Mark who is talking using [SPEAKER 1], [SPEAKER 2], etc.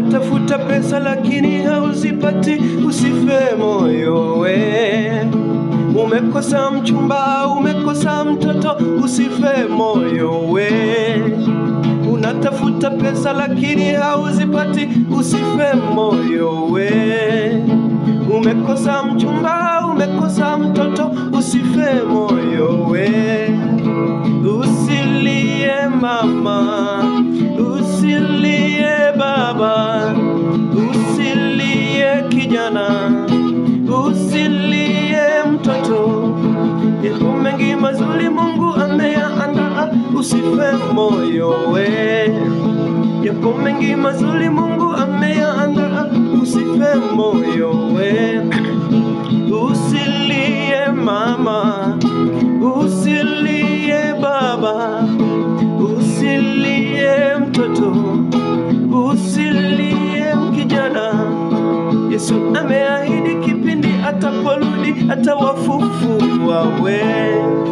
[SPEAKER 1] Unatafuta pesa lakini hauzipati, usife moyo we. Umekosa mchumba, umekosa mtoto, usife moyo we. Unatafuta pesa lakini hauzipati, usife moyo we. Umekosa mchumba, umekosa mtoto, usife moyo we. Usilie mama, usilie baba, usilie kijana, usilie mtoto. Yapo mengi mazuri Mungu ameyaandaa, usife moyo we. Yapo mengi mazuri Mungu ameyaandaa, usife moyo we. Usilie mama, usilie baba, usilie mtoto, usilie kijana. Yesu ameahidi kipindi ataporudi atawafufua we.